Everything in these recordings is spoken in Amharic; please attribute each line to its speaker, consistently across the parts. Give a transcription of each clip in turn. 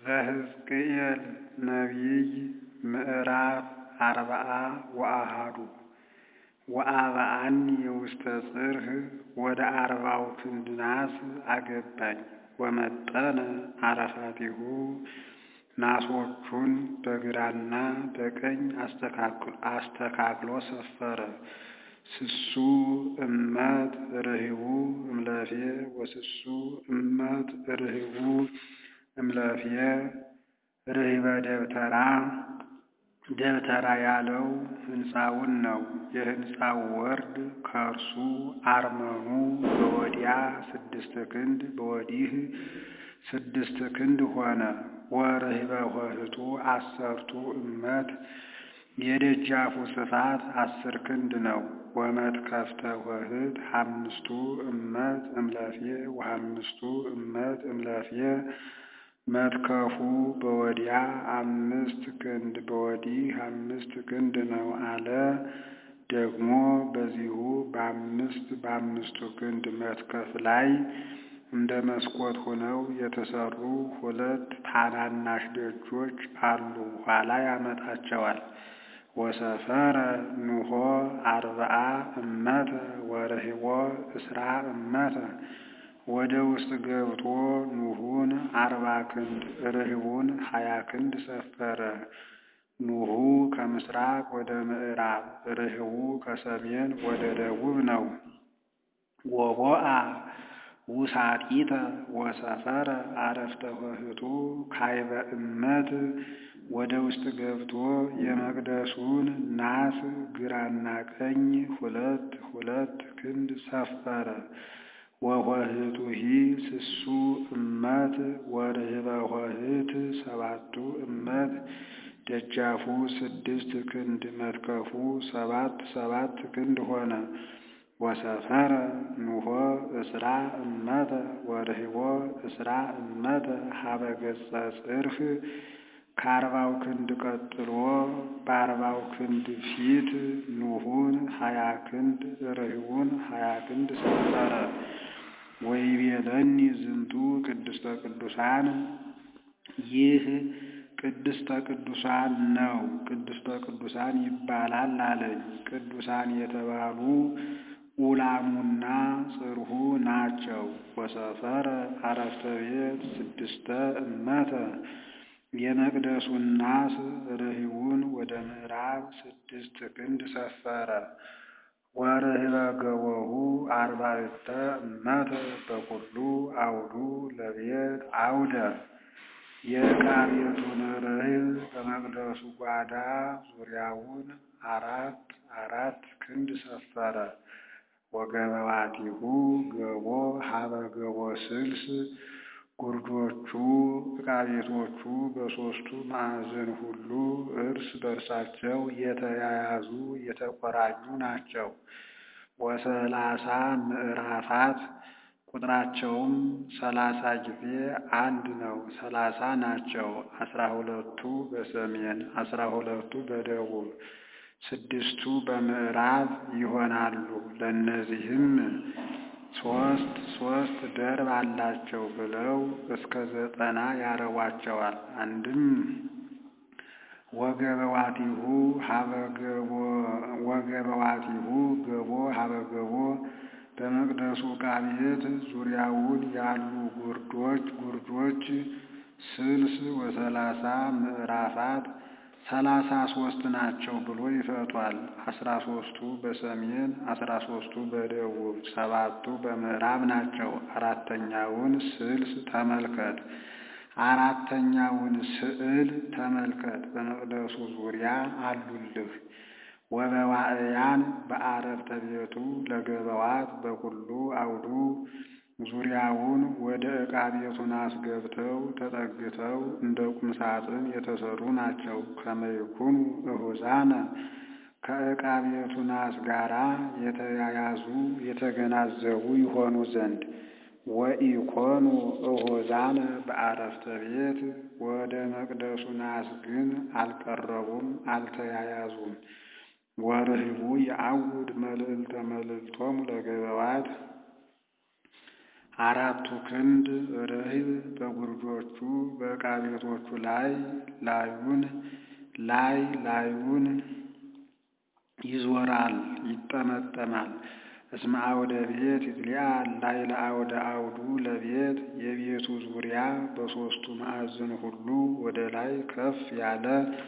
Speaker 1: ዘሕዝቅኤል ነቢይ ምዕራፍ አርብዓ ወአሐዱ ወአብአኒ ውስተ ጽርሕ ወደ አርባው ክንድ ናስ አገባኝ ወመጠነ አረፋቲሁ ናሶቹን በግራና በቀኝ አስተካክሎ ሰፈረ። ስሱ እመት ርህቡ እምለፌ ወስሱ እመት ርህቡ እምለፌ ርህበ ደብተራ ደብተራ ያለው ሕንፃውን ነው። የሕንፃው ወርድ ከእርሱ አርመኑ በወዲያ ስድስት ክንድ በወዲህ ስድስት ክንድ ሆነ። ወርህበ ኆኅቱ አሰርቱ እመት የደጃፉ ስፋት አስር ክንድ ነው። ወመትከፍተ ኆኅት ሐምስቱ እመት እምለፌ ወሐምስቱ እመት እምለፌ መትከፉ በወዲያ አምስት ክንድ በወዲህ አምስት ክንድ ነው አለ። ደግሞ በዚሁ በአምስት በአምስቱ ክንድ መትከፍ ላይ እንደ መስኮት ሆነው የተሰሩ ሁለት ታናናሽ ደጆች አሉ። ኋላ ያመጣቸዋል። ወሰፈረ ኑሖ አርብዓ እመተ ወርህቦ እስራ እመተ ወደ ውስጥ ገብቶ ኑሑን አርባ ክንድ ርህቡን ሀያ ክንድ ሰፈረ። ኑሑ ከምስራቅ ወደ ምዕራብ ርህቡ ከሰሜን ወደ ደቡብ ነው። ወቦአ ውሳጢተ ወሰፈረ አረፍተ ኆኅቱ ካይበ እመት ወደ ውስጥ ገብቶ የመቅደሱን ናስ ግራና ቀኝ ሁለት ሁለት ክንድ ሰፈረ። ወኆኅቱሂ ስሱ እመት ወርህበ ኆኅት ሰባቱ እመት ደጃፉ ስድስት ክንድ መትከፉ ሰባት ሰባት ክንድ ሆነ። ወሰፈረ ኑሖ እስራ እመተ ወርህቦ እስራ እመተ ሀበ ገጸ ጽርሕ ከአርባው ክንድ ቀጥሎ በአርባው ክንድ ፊት ኑሑን ሀያ ክንድ ርህቡን ሀያ ክንድ ሰፈረ። ወይቤለኒ ዝንቱ ቅድስተ ቅዱሳን ይህ ቅድስተ ቅዱሳን ነው፣ ቅድስተ ቅዱሳን ይባላል አለኝ። ቅዱሳን የተባሉ ኡላሙና ጽርሑ ናቸው። ወሰፈረ አረፍተ ቤት ስድስተ እመተ የመቅደሱን ናስ ርህቡን ወደ ምዕራብ ስድስት ክንድ ሰፈረ። ወርህበ ገቦሁ አርባዕተ እመተ በኩሉ አውዱ ለቤት አውደ የዕቃ ቤቱን ርህብ በመቅደሱ ጓዳ ዙሪያውን አራት አራት ክንድ ሰፈረ። ወገበዋቲሁ ገቦ ሀበ ገቦ ስልስ ጉርጆቹ ዕቃ ቤቶቹ በሦስቱ ማዕዘን ሁሉ እርስ በርሳቸው የተያያዙ የተቆራኙ ናቸው። ወሰላሳ ምዕራፋት ቁጥራቸውም ሰላሳ ጊዜ አንድ ነው። ሰላሳ ናቸው። አስራ ሁለቱ በሰሜን አስራ ሁለቱ በደቡብ ስድስቱ በምዕራብ ይሆናሉ። ለእነዚህም ሶስት ሶስት ደርብ አላቸው ብለው እስከ ዘጠና ያረቧቸዋል። አንድም ወገበዋቲሁ ሀበገቦ ወገበዋቲሁ ገቦ ሀበገቦ በመቅደሱ ዕቃ ቤት ዙሪያውን ያሉ ጉርጆች ጉርጆች ስልስ ወሰላሳ ምዕራፋት ሰላሳ ሶስት ናቸው ብሎ ይፈቷል። አስራ ሶስቱ በሰሜን አስራ ሶስቱ በደቡብ ሰባቱ በምዕራብ ናቸው። አራተኛውን ስልስ ተመልከት። አራተኛውን ስዕል ተመልከት። በመቅደሱ ዙሪያ አሉልህ። ወበዋዕያን በአረፍተ ቤቱ ለገበዋት በኩሉ አውዱ ዙሪያውን ወደ ዕቃ ቤቱ ናስ ገብተው ተጠግተው እንደ ቁም ሳጥን የተሰሩ ናቸው። ከመይኩኑ እሁዛነ ከዕቃ ቤቱ ናስ ጋራ የተያያዙ የተገናዘቡ ይሆኑ ዘንድ ወኢኮኑ እሁዛነ በአረፍተ ቤት ወደ መቅደሱ ናስ ግን አልቀረቡም፣ አልተያያዙም። ወርህቡ የአውድ መልዕልተ መልዕልቶሙ ለገበዋት አራቱ ክንድ ርህብ በጉርጆቹ በዕቃ ቤቶቹ ላይ ላዩን ላይ ላዩን ይዞራል ይጠመጠማል። እስመ አውደ ቤት ይትሊያ ላይ ለአውደ አውዱ ለቤት የቤቱ ዙሪያ በሦስቱ ማዕዘን ሁሉ ወደ ላይ ከፍ ያለ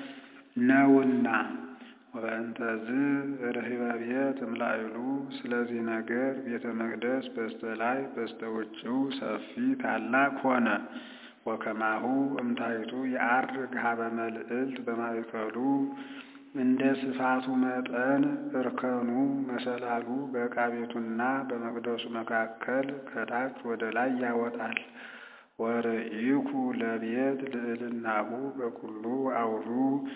Speaker 1: ነውና። ወበእንተዝ ርህበ ቤት እምላዕሉ ስለዚህ ነገር ቤተ መቅደስ በስተ ላይ በስተ ውጭው ሰፊ ታላቅ ሆነ። ወከማሁ እምታይቱ የዐርግ ሀበ መልዕልት በማእከሉ እንደ ስፋቱ መጠን እርከኑ መሰላሉ በዕቃ ቤቱና በመቅደሱ መካከል ከታች ወደ ላይ ያወጣል። ወርኢኩ ለቤት ልዕልናሁ በኩሉ አውዱ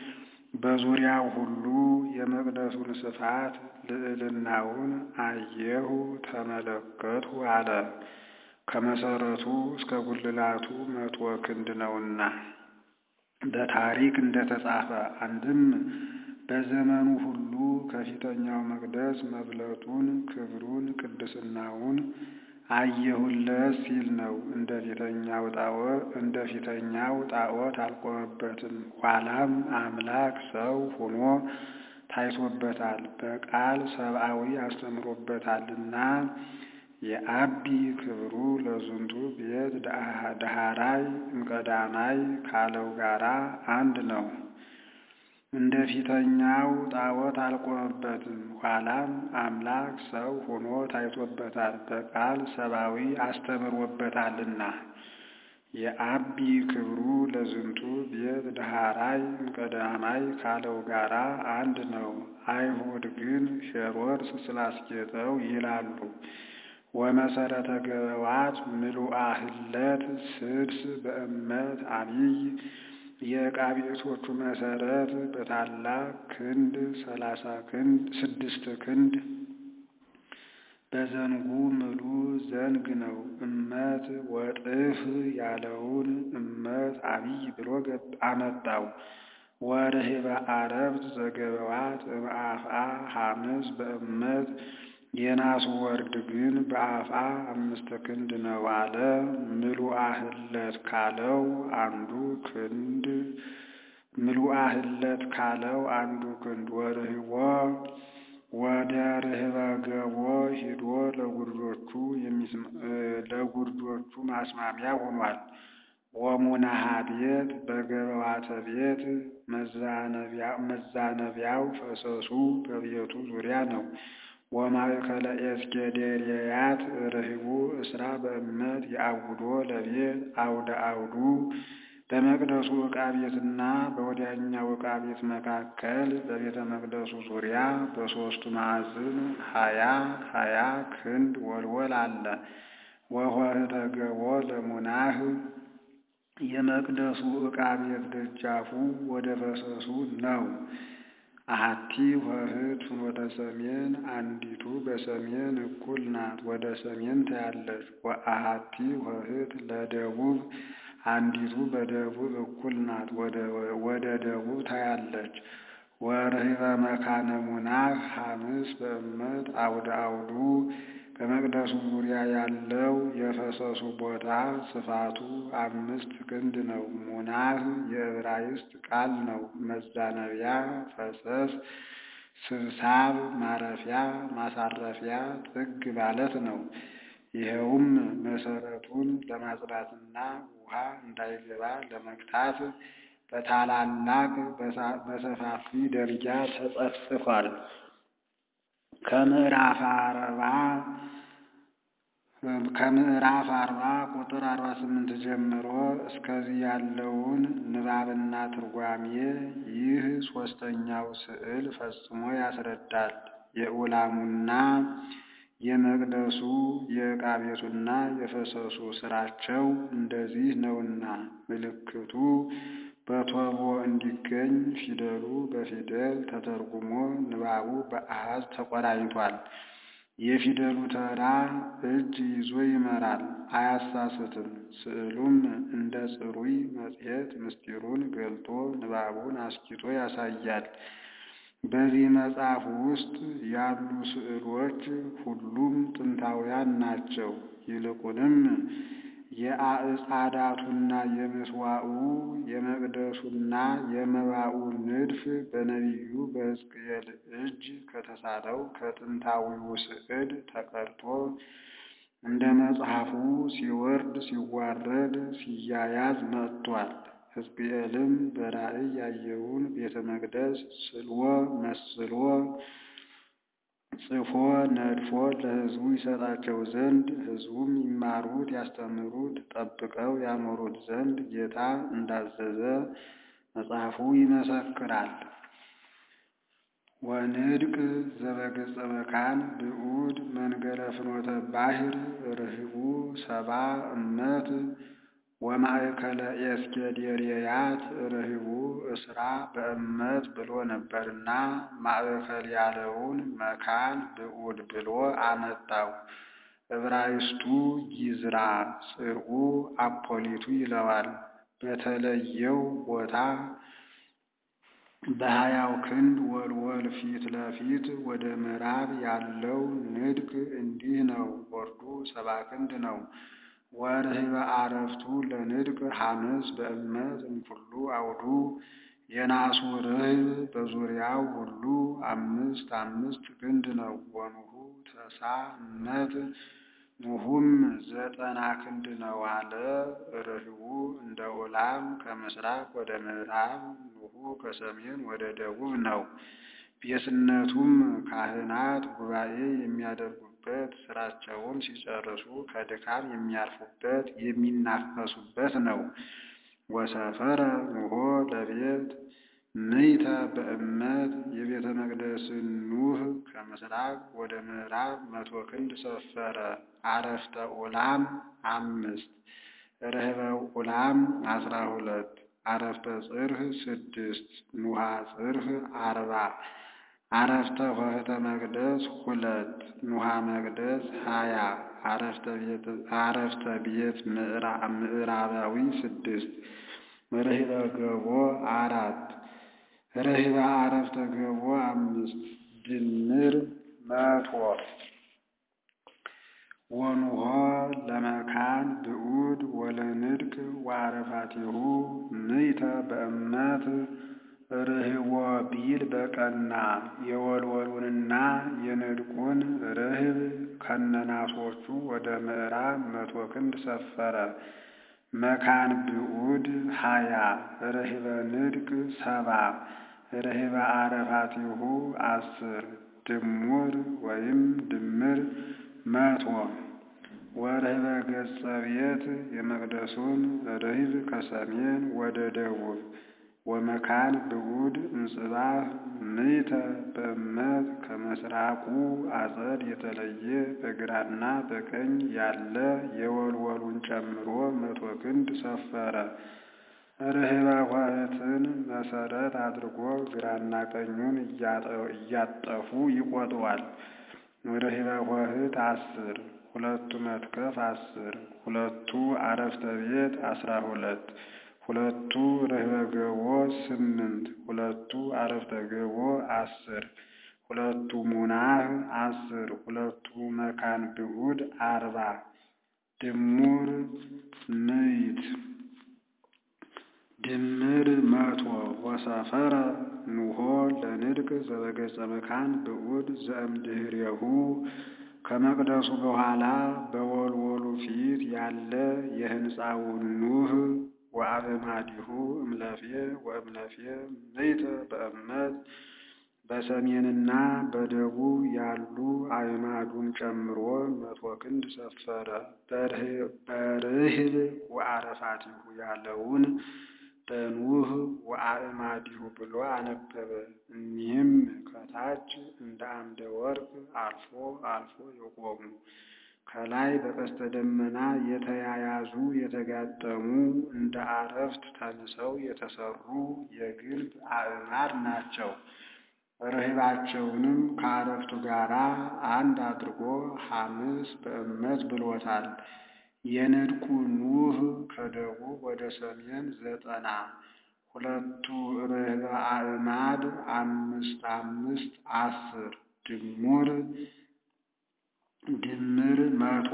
Speaker 1: በዙሪያው ሁሉ የመቅደሱን ስፋት ልዕልናውን አየሁ ተመለከትሁ አለ። ከመሰረቱ እስከ ጉልላቱ መቶ ክንድ ነውና በታሪክ እንደተጻፈ አንድም በዘመኑ ሁሉ ከፊተኛው መቅደስ መብለጡን ክብሩን ቅድስናውን አየሁለት ሲል ነው። እንደ ፊተኛው ጣዖት እንደ ፊተኛው ጣዖት አልቆመበትም። ኋላም አምላክ ሰው ሆኖ ታይቶበታል፣ በቃል ሰብአዊ አስተምሮበታልና የአቢ ክብሩ ለዝንቱ ቤት ዳህራይ እምቀዳማይ ካለው ጋራ አንድ ነው። እንደ ፊተኛው ጣዖት አልቆመበትም። ኋላም አምላክ ሰው ሆኖ ታይቶበታል፣ በቃል ሰብአዊ አስተምሮበታልና የአቢ ክብሩ ለዝንቱ ቤት ዳህራይ እምቀዳማይ ካለው ጋራ አንድ ነው። አይሁድ ግን ሄሮድስ ስላስጌጠው ይላሉ። ወመሰረተ ገበዋት ምሉአ ህለት ስድስ በእመት አብይ የዕቃ ቤቶቹ መሰረት በታላቅ ክንድ ሰላሳ ክንድ ስድስት ክንድ በዘንጉ ምሉ ዘንግ ነው። እመት ወጥፍ ያለውን እመት አብይ ብሎ አመጣው። ወርህበ አረብት ዘገበዋት እምአፍአ ሐምስ በእመት የናሱ ወርድ ግን በአፍአ አምስት ክንድ ነው አለ። ምሉአ ህለት ካለው አንዱ ክንድ ምሉአ ህለት ካለው አንዱ ክንድ ወርህቦ ወደ ርህበ ገቦ ሂዶ ለጉርጆቹ ለጉርጆቹ ማስማሚያ ሆኗል። ወሙናሃ ቤት በገበዋተ ቤት መዛነቢያው ፈሰሱ በቤቱ ዙሪያ ነው። ወማእከለ ኤስጌዴርያት ርህቡ እስራ በእመት የአውዶ ለቤት አውደ አውዱ በመቅደሱ ዕቃ ቤትና በወዲያኛው ዕቃ ቤት መካከል በቤተ መቅደሱ ዙሪያ በሦስቱ ማዕዘን ሀያ ሀያ ክንድ ወልወል አለ። ወኆኅተ ገቦ ለሙናህ የመቅደሱ ዕቃ ቤት ደጃፉ ወደ ፈሰሱ ነው። አሐቲ ኆኅት ፍኖተ ሰሜን አንዲቱ በሰሜን እኩል ናት፣ ወደ ሰሜን ታያለች። ወአሐቲ ኆኅት ለደቡብ አንዲቱ በደቡብ እኩል ናት፣ ወደ ደቡብ ታያለች። ወርህበ መካነ ሙናህ ሐምስ በእመት አውደ አውዱ በመቅደሱ ዙሪያ ያለው የፈሰሱ ቦታ ስፋቱ አምስት ክንድ ነው። ሙናህ የዕብራይስጥ ቃል ነው። መዛነቢያ፣ ፈሰስ፣ ስብሳብ፣ ማረፊያ፣ ማሳረፊያ፣ ጥግ ማለት ነው። ይኸውም መሰረቱን ለማጽዳትና ውሃ እንዳይገባ ለመግታት በታላላቅ በሰፋፊ ደረጃ ተጸፍጽፏል። ከምዕራፍ አርባ ከምዕራፍ አርባ ቁጥር አርባ ስምንት ጀምሮ እስከዚህ ያለውን ንባብና ትርጓሜ ይህ ሦስተኛው ስዕል ፈጽሞ ያስረዳል። የኡላሙና የመቅደሱ የዕቃ ቤቱና የፈሰሱ ስራቸው እንደዚህ ነውና ምልክቱ በቶቦ እንዲገኝ ፊደሉ በፊደል ተተርጉሞ ንባቡ በአሃዝ ተቆራኝቷል። የፊደሉ ተራ እጅ ይዞ ይመራል፣ አያሳስትም። ስዕሉም እንደ ጽሩይ መጽሔት ምስጢሩን ገልጦ ንባቡን አስኪቶ ያሳያል። በዚህ መጽሐፍ ውስጥ ያሉ ስዕሎች ሁሉም ጥንታውያን ናቸው። ይልቁንም የአዕጻዳቱና የምስዋዑ የመቅደሱና የመባኡ ንድፍ በነቢዩ በሕዝቅኤል እጅ ከተሳለው ከጥንታዊው ስዕል ተቀድቶ እንደ መጽሐፉ ሲወርድ ሲዋረድ ሲያያዝ መጥቷል። ሕዝቅኤልም በራእይ ያየውን ቤተ መቅደስ ስልዎ መስሎ ጽፎ ነድፎ ለሕዝቡ ይሰጣቸው ዘንድ ሕዝቡም ይማሩት ያስተምሩት ጠብቀው ያኖሩት ዘንድ ጌታ እንዳዘዘ መጽሐፉ ይመሰክራል። ወንድቅ ዘበገጸ መካን ብዑድ መንገለ ፍኖተ ባሕር ርህቡ ሰባ እመት ወማእከለ ኤስኬዴርያት ርህቡ እስራ በእመት ብሎ ነበርና ማእከል ያለውን መካን ብዑድ ብሎ አመጣው። ዕብራይስጡ ጊዝራ ጽርዑ አፖሊቱ ይለዋል። በተለየው ቦታ በሀያው ክንድ ወልወል ፊት ለፊት ወደ ምዕራብ ያለው ንድቅ እንዲህ ነው። ወርዱ ሰባ ክንድ ነው። ወርህበ አረፍቱ ለንድቅ ሐምስ በእመት እምኩሉ አውዱ የናሱ ርህብ በዙሪያው ሁሉ አምስት አምስት ክንድ ነው። ወኑሁ ተሳ እመት ኑሁም ዘጠና ክንድ ነው አለ። ርህቡ እንደ ኦላም ከምስራቅ ወደ ምዕራብ ኑሁ ከሰሜን ወደ ደቡብ ነው። ቤትነቱም ካህናት ጉባኤ የሚያደርጉበት ስራቸውን ሲጨርሱ ከድካም የሚያርፉበት የሚናፈሱበት ነው። ወሰፈረ ኑሆ ለቤት ምይተ በእመት የቤተ መቅደስን ኑህ ከምስራቅ ወደ ምዕራብ መቶ ክንድ ሰፈረ። አረፍተ ኡላም አምስት ርህበ ኡላም አስራ ሁለት አረፍተ ጽርህ ስድስት ኑሃ ጽርህ አርባ አረፍተ ኆኅተ መቅደስ ሁለት ኑሃ መቅደስ ሀያ አረፍተ ቤት ምዕራባዊ ስድስት ርህበ ገቦ አራት ርህበ አረፍተ ገቦ አምስት ድምር መቶ ወኑሆ ለመካን ብዑድ ወለንድቅ ወአረፋቲሁ ምይተ በእመት ርህቦ ቢል በቀና የወልወሉንና የንድቁን ርህብ ከነናሶቹ ወደ ምዕራብ መቶ ክንድ ሰፈረ። መካን ብዑድ ሀያ ርህበ ንድቅ ሰባ ርህበ አረፋቲሁ አስር ድሙር ወይም ድምር መቶ ወርህበ ገጸ ቤት የመቅደሱን ርህብ ከሰሜን ወደ ደቡብ ወመካን ብዑድ እምጽባህ ምይተ በእመት ከምስራቁ አጸድ የተለየ በግራና በቀኝ ያለ የወልወሉን ጨምሮ መቶ ክንድ ሰፈረ። ርህበ ኆኅትን መሰረት አድርጎ ግራና ቀኙን እያጠፉ ይቆጥሯል። ርህበ ኆኅት አስር ሁለቱ መትከፍ አስር ሁለቱ አረፍተ ቤት አስራ ሁለት ሁለቱ ርህበ ገቦ ስምንት ሁለቱ አረፍተ ገቦ አስር ሁለቱ ሙናህ አስር ሁለቱ መካን ብዑድ አርባ ድሙር ምይት ድምር መቶ ወሰፈረ ኑሆ ለንድቅ ዘበገጸ መካን ብዑድ ዘእምድህሬሁ ከመቅደሱ በኋላ በወልወሉ ፊት ያለ የሕንፃውን ኑህ ወአእማዲሁ እምለፌ ወእምለፌ ምይተ በእመት በሰሜንና በደቡብ ያሉ አዕማዱን ጨምሮ መቶ ክንድ ሰፈረ። በርህብ ወአረፋቲሁ ያለውን በኑህ ወአእማዲሁ ብሎ አነበበ። እኒህም ከታች እንደ አምደ ወርቅ አልፎ አልፎ የቆሙ ከላይ በቀስተ ደመና የተያያዙ የተጋጠሙ እንደ አረፍት ተንሰው የተሰሩ የግንብ አዕማድ ናቸው። ርህባቸውንም ከአረፍቱ ጋር አንድ አድርጎ ሐምስ በእመት ብሎታል። የንድቁ ኑህ ከደቡብ ወደ ሰሜን ዘጠና ሁለቱ ርህበ አዕማድ አምስት አምስት አስር ድሙር ድምር መቶ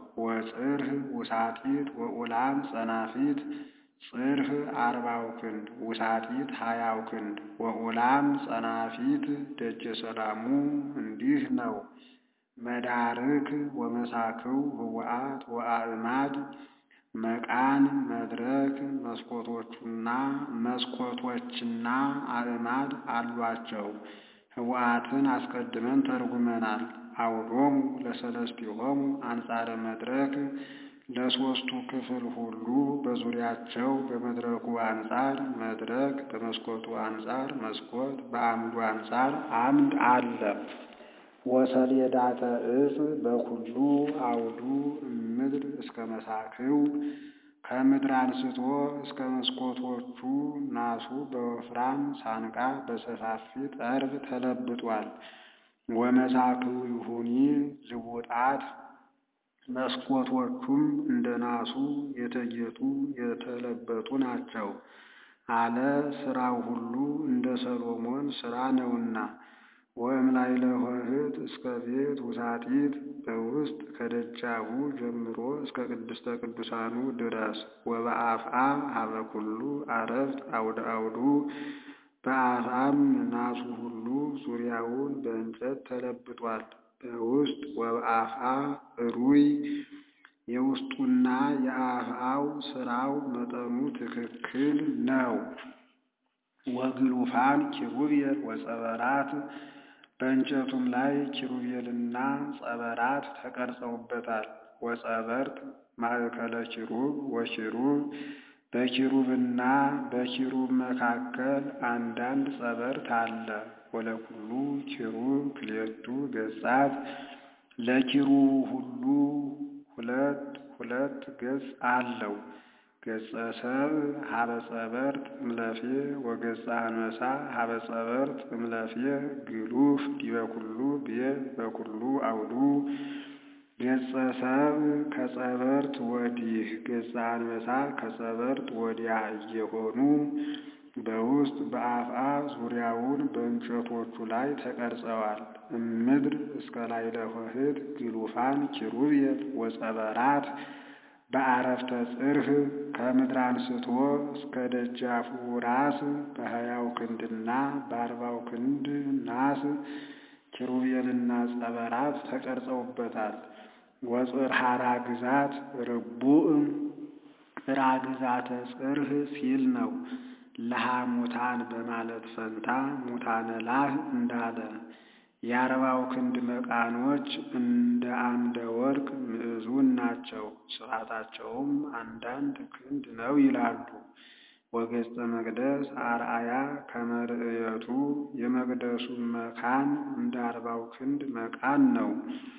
Speaker 1: ወጽርህ ውሳጢት ወኡላም ጸናፊት ጽርህ አርባው ክንድ ውሳጢት ሀያው ክንድ ወኡላም ጸናፊት ደጀ ሰላሙ እንዲህ ነው። መዳርክ ወመሳክው ህወአት ወአእማድ መቃን መድረክ መስኮቶቹና መስኮቶችና አእማድ አሏቸው። ህወአትን አስቀድመን ተርጉመናል። አውዶሙ ለሰለስቲሆሙ አንጻረ መድረክ ለሦስቱ ክፍል ሁሉ በዙሪያቸው በመድረኩ አንጻር መድረክ፣ በመስኮቱ አንጻር መስኮት፣ በአምዱ አንጻር አምድ አለ። ወሰሌዳተ ዕፅ በኩሉ አውዱ እምድር እስከ መሳክው ከምድር አንስቶ እስከ መስኮቶቹ ናሱ በወፍራም ሳንቃ በሰፋፊ ጠርብ ተለብጧል። ወመሳክው ይሁኒ ልቡጣት መስኮቶቹም እንደ ናሱ የተጌጡ የተለበጡ ናቸው አለ። ሥራው ሁሉ እንደ ሰሎሞን ሥራ ነውና። ወእምላዕለ ኆኅት እስከ ቤት ውሳጢት በውስጥ ከደጃፉ ጀምሮ እስከ ቅድስተ ቅዱሳኑ ድረስ ወበአፍአ ሀበ ኩሉ አረፍት አውደ አውዱ በአፍአም ናሱ ሁሉ ዙሪያውን በእንጨት ተለብጧል። በውስጥ ወበአፍአ ሩይ የውስጡና የአፍአው ሥራው መጠኑ ትክክል ነው። ወግሉፋን ኪሩቤል ወጸበራት በእንጨቱም ላይ ኪሩቤልና ጸበራት ተቀርጸውበታል። ወጸበርት ማእከለ ኪሩብ ወኪሩብ በኪሩብና በኪሩብ መካከል አንዳንድ ጸበርት አለ። ወለኩሉ ኪሩብ ክልኤቱ ገጻት ለኪሩብ ሁሉ ሁለት ሁለት ገጽ አለው። ገጸ ሰብእ ሀበ ጸበርት እምለፌ ወገጸ አንበሳ ሀበ ጸበርት እምለፌ ግሉፍ ዲበ ኩሉ ቤት በኩሉ አውዱ ገጸ ሰብእ ከጸበርት ወዲህ ገጸ አንበሳ ከጸበርት ወዲያ እየሆኑ በውስጥ በአፍአ ዙሪያውን በእንጨቶቹ ላይ ተቀርጸዋል። እምድር እስከ ላዕለ ኆኅት ግሉፋን ኪሩቤል ወጸበራት በአረፍተ ጽርህ ከምድር አንስቶ እስከ ደጃፉ ራስ በሀያው ክንድና በአርባው ክንድ ናስ ኪሩቤልና ጸበራት ተቀርጸውበታል። ወጽርሐራ ግዛት ርቡዕ ራግዛተ ጽርህ ሲል ነው። ለሐሙታን በማለት ፈንታ ሙታነ ላህ እንዳለ የአርባው ክንድ መቃኖች እንደ አምደ ወርቅ ምዕዙን ናቸው። ስፋታቸውም አንዳንድ ክንድ ነው ይላሉ። ወገጸ መቅደስ አርአያ ከመርእየቱ የመቅደሱ መካን እንደ አርባው ክንድ መቃን ነው።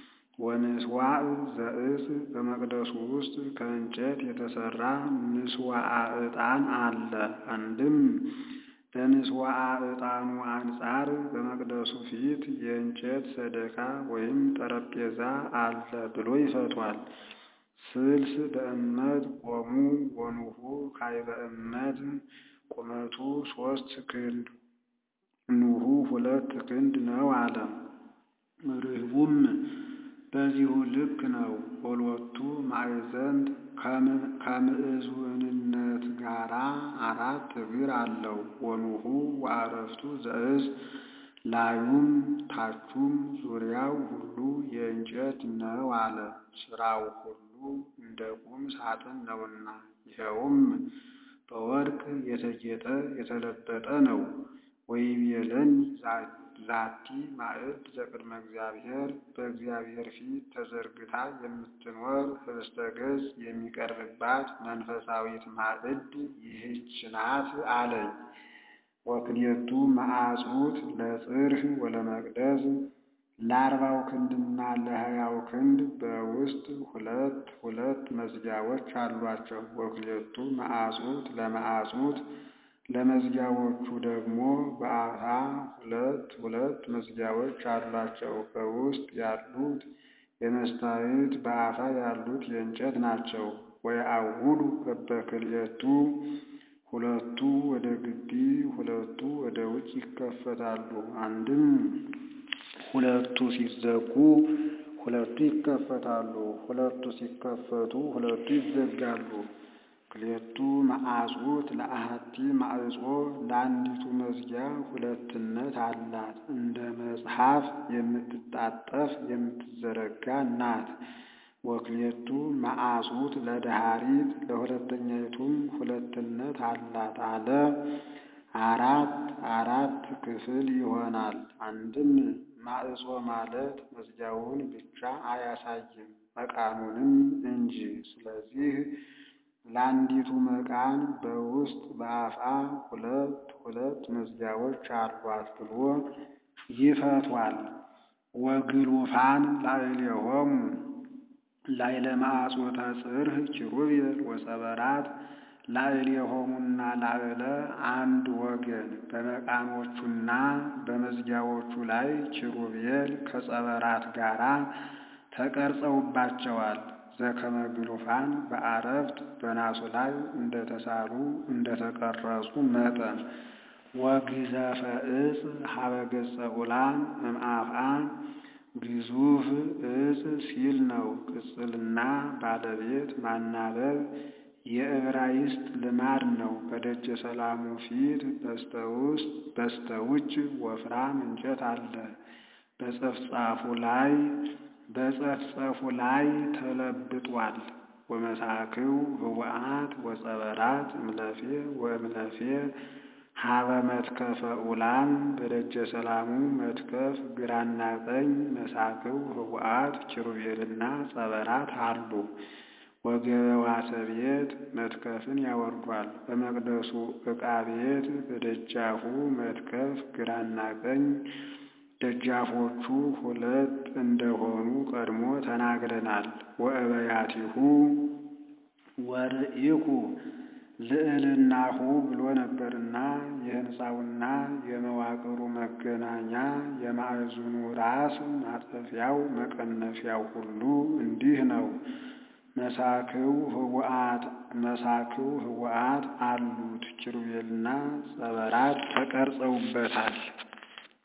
Speaker 1: ወምስዋዕ ዘእጽ በመቅደሱ ውስጥ ከእንጨት የተሰራ ምስዋዕ ዕጣን አለ። አንድም በምስዋዕ ዕጣኑ አንጻር በመቅደሱ ፊት የእንጨት ሰደካ ወይም ጠረጴዛ አለ ብሎ ይፈቷል። ስልስ በእመት ቆሙ ወኑሁ ካዕበ እመት ቁመቱ ሶስት ክንድ ኑሁ ሁለት ክንድ ነው አለ። ርህቡም በዚሁ ልክ ነው። ወሎቱ ማዕዘንት ከምዕዙንነት ጋራ አራት እግር አለው። ወኑሁ ወአረፍቱ ዘእዝ ላዩም ታቹም ዙሪያው ሁሉ የእንጨት ነው አለ። ሥራው ሁሉ እንደ ቁም ሳጥን ነውና ይኸውም በወርቅ የተጌጠ የተለበጠ ነው። ወይቤለኒ ዛቲ ማዕድ ዘቅድመ እግዚአብሔር በእግዚአብሔር ፊት ተዘርግታ የምትኖር ህብስተ ገጽ የሚቀርብባት መንፈሳዊት ማዕድ ይህች ናት አለኝ። ወክልኤቱ መዓጽውት ለጽርህ ወለመቅደስ ለአርባው ክንድና ለሀያው ክንድ በውስጥ ሁለት ሁለት መዝጊያዎች አሏቸው። ወክልኤቱ መዓጽውት ለመዓጽውት ለመዝጊያዎቹ ደግሞ በአፋ ሁለት ሁለት መዝጊያዎች አሏቸው። በውስጥ ያሉት የመስታወት በአፋ ያሉት የእንጨት ናቸው። ወየአውዱ በበክልኤቱ ሁለቱ ወደ ግቢ ሁለቱ ወደ ውጭ ይከፈታሉ። አንድም ሁለቱ ሲዘጉ ሁለቱ ይከፈታሉ። ሁለቱ ሲከፈቱ ሁለቱ ይዘጋሉ። ክልኤቱ መዓጽውት ለአሐቲ ማዕጾ ለአንዲቱ መዝጊያ ሁለትነት አላት። እንደ መጽሐፍ የምትጣጠፍ የምትዘረጋ ናት። ወክልኤቱ መዓጽውት ለደኃሪት ለሁለተኛይቱም ሁለትነት አላት አለ። አራት አራት ክፍል ይሆናል። አንድም ማዕጾ ማለት መዝጊያውን ብቻ አያሳይም መቃኑንም እንጂ። ስለዚህ ለአንዲቱ መቃን በውስጥ በአፍአ ሁለት ሁለት መዝጊያዎች አሏት ብሎ ይፈቷል። ወግሉፋን ላዕሌሆሙ ላዕለ ማዕጾተ ጽርሕ ኪሩቤል ወጸበራት ላዕሌሆሙና ላዕለ አንድ ወገን በመቃኖቹና በመዝጊያዎቹ ላይ ኪሩቤል ከጸበራት ጋራ ተቀርጸውባቸዋል። ዘከመ ግሉፋን በአረፍት በናሱ ላይ እንደተሳሉ እንደተቀረጹ መጠን ወግዘፈ ዕፅ ሀበ ገጸ ዑላን እምአፍአ ግዙፍ ዕፅ ሲል ነው። ቅጽልና ባለቤት ማናበብ የዕብራይስጥ ልማድ ነው። በደጀ ሰላሙ ፊት በስተውስጥ በስተውጭ ወፍራም እንጨት አለ። በጸፍጻፉ ላይ በጸፍጸፉ ላይ ተለብጧል። ወመሳክው ህቡአት ወጸበራት እምለፌ ወእምለፌ ሀበ መትከፈ ዑላን በደጀ ሰላሙ መትከፍ ግራና ቀኝ መሳክው ህቡአት ኪሩቤልና ጸበራት አሉ። ወገበዋተ ቤት መትከፍን ያወርዷል። በመቅደሱ ዕቃ ቤት በደጃፉ መትከፍ ግራና ቀኝ ደጃፎቹ ሁለት እንደሆኑ ቀድሞ ተናግረናል። ወእበያቲሁ ወርኢኩ ልዕልናሁ ብሎ ነበርና የሕንፃውና የመዋቅሩ መገናኛ የማዕዘኑ ራስ ማጠፊያው መቀነፊያው ሁሉ እንዲህ ነው። መሳክው ህቡአት መሳክው ህቡአት አሉት። ኪሩቤልና ጸበራት ተቀርጸውበታል።